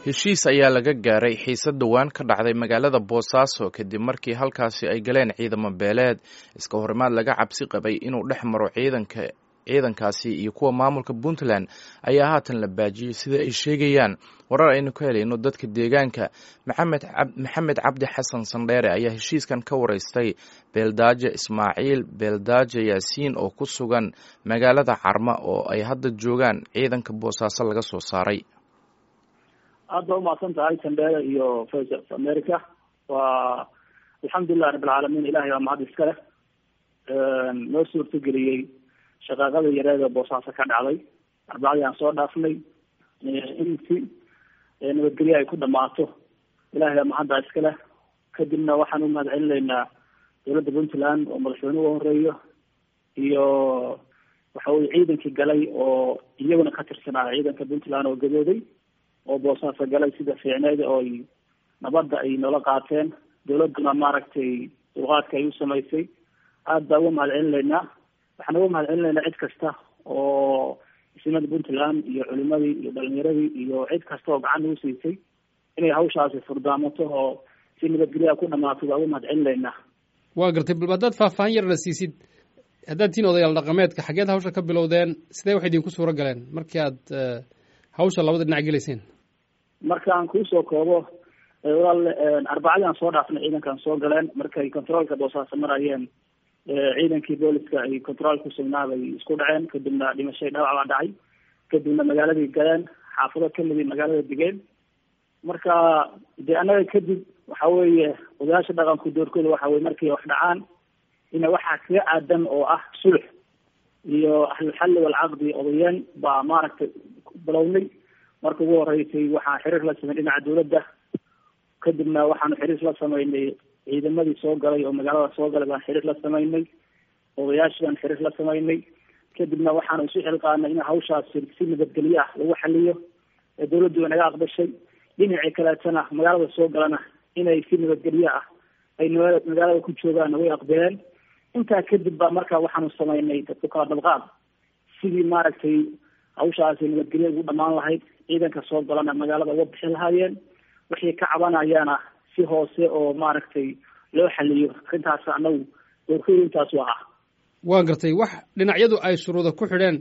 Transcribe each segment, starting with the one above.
heshiis ayaa laga gaaray xiisad dhowaan ka dhacday magaalada boosaaso kadib markii halkaasi ay galeen ciidamo beeleed iska horimaad laga cabsi qabay inuu dhex maro ciidanka ciidankaasi iyo kuwa maamulka puntland ayaa haatan la baajiyey sida ay sheegayaan warar aynu ka helayno dadka deegaanka maxamed cabdi xasan sandheere ayaa heshiiskan ka wareystay beeldaajo ismaaciil beeldaajo yaasiin oo ku sugan magaalada carma oo ay hadda joogaan ciidanka boosaaso laga soo saaray aad ba umahadsan tahay sandheere iyo voice of america waa alxamdulilah rabbilcaalamiin ilahay baa mahad iska leh noo suurtageliyey shaqaaqada yareeda boosaaso ka dhacday arbacadii aan soo dhaafnay in si nabadgelyo ay ku dhamaato ilahay baa mahadda iska leh kadibna waxaan u mahad celinaynaa dowladda puntland oo madaxweyne uga horeeyo iyo waxa weye ciidankii galay oo iyaguna ka tirsanaa ciidanka puntland oo gadooday oo boosaaso galay sida fiicneed oo ay nabadda ay noola qaateen dowladduna maaragtay dulqaadka ay u samaysay aad baa uga mahad celinaynaa waxaan uga mahad celinaynaa cid kasta oo isimada puntland iyo culimadii iyo dhalinyaradii iyo cid kasta oo gacan ugu siisay inay hawshaasi furdaamato oo si nabadgelyaha ku dhamaato baa uga mahad celinaynaa waa gartay bal haddaad faahfaahin yarna siisid haddaad tihiin odayaal dhaqameedka xageed hawsha ka bilowdeen sidee wax idinku suuro galeen markii aad hawsha labada dhinac gelayseen markaan kuusoo koobo walaal arbacadii aan soo dhaafnay ciidankaan soo galeen markay controolka boosaaso marayeen ciidankii booliska ay controol ku sugnaa bay isku dhaceen kadibna dhimashay dhawac baa dhacay kadibna magaaladay galeen xaafado kamidii magaalada digeen marka dee annaga kadib waxa weeye odayaasha dhaqanku doorkooda waxa weye markay wax dhacaan ina waxaa kaga aadan oo ah sulx iyo ahlulxalli walcaqdi odayeen baa maaragtay bilownay marka ugu horeysay waxaan xiriir la sameyn dhinaca dawladda kadibna waxaanu xiriir la sameynay ciidamadii soo galay oo magaalada soo galay baan xiriir la sameynay odayaashii baan xiriir la sameynay kadibna waxaanu isu xilqaanay in hawshaasi si nabadgelyo ah lagu xaliyo dawladdu way naga aqbashay dhinacii kaleetana magaalada soo galana inay si nabadgelyo ah ay magaalada ku joogaan way aqbaleen intaa kadib baa marka waxaanu sameynay dadku kala dabqaad sidii maaragtay hawshaasi nabadgelyo ugu dhamaan lahayd ciidanka soo galana magaalada uga bixin lahaayeen wixii ka cabanayaana si hoose oo maaragtay loo xaliyo arrintaas anagu doorkooda intaas waa ah waa gartay wax dhinacyadu ay shuruuda ku xidheen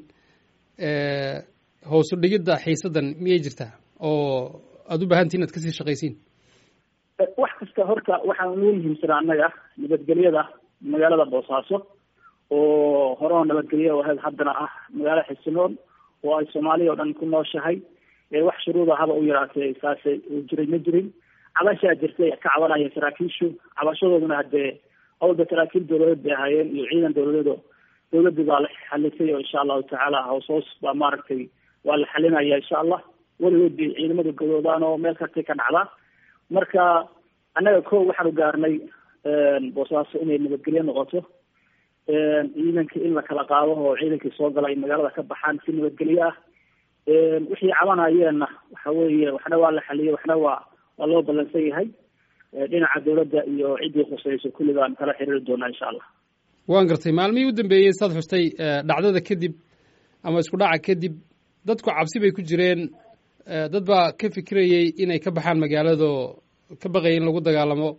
hoosu dhigidda xiisadan miyay jirtaa oo aada u baahantii inaad kasii shaqaysiin wax kasta horta waxaan ugu muhiimsanaa annaga nabadgelyada magaalada boosaaso oo horeo nabadgelyo ahayd haddana ah magaalo xisinoon oo ay soomaaliya o dhan ku nooshahay wax shuruuda haba u yaraatee saase jiray ma jirin cabashaa jirtay ka cabanaya saraakiishu cabashadooduna hadee awalba saraakiil dawladeed bay ahaayeen iyo ciidan dawladeed oo dawladii baa la xalisay oo insha allahu tacaala hoos hoos baa maaragtay waa la xalinaya insha allah weligood bay ciidamada gadoodaan oo meel kastay ka dhacdaa marka annaga ko waxaanu gaarnay boosaaso inay nabadgelyo noqoto ciidankii in la kala qaado oo ciidankii soo gala ay magaalada ka baxaan si nabadgelyo ah wixii cabanayeenna waxa weeye waxna waa la xaliyey waxna waa waa loo ballansan yahay dhinaca dawladda iyo ciddii khusayso kulli baan kala xiriiri doonaa insha allah waan gartay maalmihii u dambeeyey saad xustay dhacdada kadib ama isku dhaca kadib dadku cabsi bay ku jireen dad baa ka fikirayey inay ka baxaan magaalado ka baqayay in lagu dagaalamo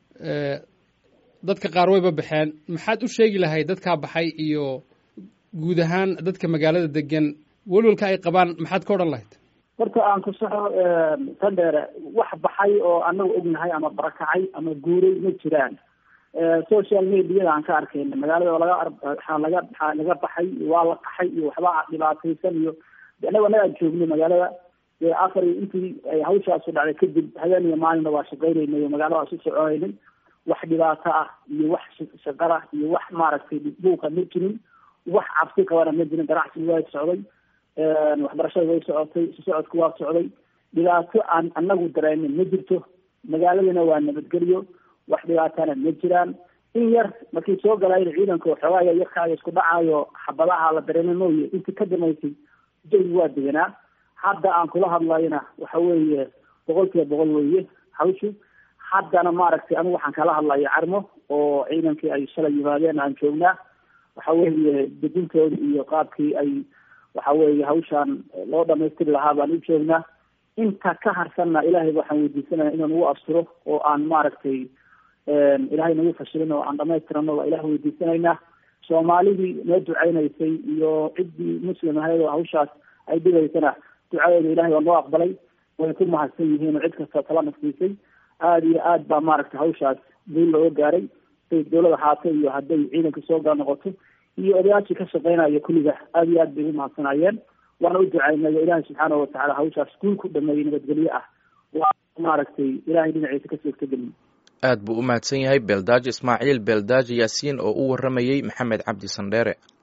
dadka qaar wayba baxeen maxaad u sheegi lahayd dadkaa baxay iyo guud ahaan dadka magaalada degan welwalka ay qabaan maxaad ka odhan lahayd horta aan ku saxo sandheere wax baxay oo anagu ognahay ama barakacay ama guuray ma jiraan social mediada aan ka arkayna magaalada laga laga laga baxay waa la qaxay iyo waxba dhibaataysan iyo anagu anagaa joognay magaalada dee afar intii ay hawshaasu dhacday kadib habeen iyo maalinna waa shaqaynaynay oo magaalada isu soconaynay wax dhibaato ah iyo wax shaqara iyo wax maaragtay buuqa ma jirin wax cabsi qabana ma jirin ganacsigu waa socday waxbarashada way socotay isu socodku waa socday dhibaato aan anagu dareenin ma jirto magaaladana waa nabadgelyo wax dhibaatana ma jiraan in yar markii soo galayna ciidanka waxoogaaya yarkaaga isku dhacaayo xabadaha la dareema mooye intii ka damaysay jawigu waa deganaa hadda aan kula hadlayna waxa weeye boqol kiiba boqol weeye hawshu haddana maaragtay anigu waxaan kala hadlaya carmo oo ciidankii ay shalay yimaadeen aan joognaa waxa weeye dejintooda iyo qaabkii ay waxa weeye hawshaan loo dhamaystiri lahaa baan u joognaa inta ka harsanna ilaahay waxaan weydiisanaya inuu nagu asturo oo aan maaragtay ilaahay nagu fashilin oo aan dhamaystirano waa ilaah weydiisanaynaa soomaalidii noo duceynaysay iyo ciddii muslim ahayd oo hawshaas ay dhigaysana ducadeeda ilahay waa noo aqbalay way ku mahadsan yihiin oo cid kasta tala nafsiisay aada iyo aad baa maaragtay hawshaas guul looga gaaray haday dawlada haata iyo hadday ciidanka soo gaa noqoto iyo odayaashii ka shaqeynaya kulliga aada iyo aad bay ugu mahadsanayeen waana u ducaynay ilaahay subxaanahu watacaala hawshaas guul ku dhameeyey nabadgelye ah waa maaragtay ilahay dhinaciisa ka suurtagelin aad buu u mahadsan yahay beeldaaji ismaaciil beeldaaji yaasiin oo u warramayey maxamed cabdi sandheere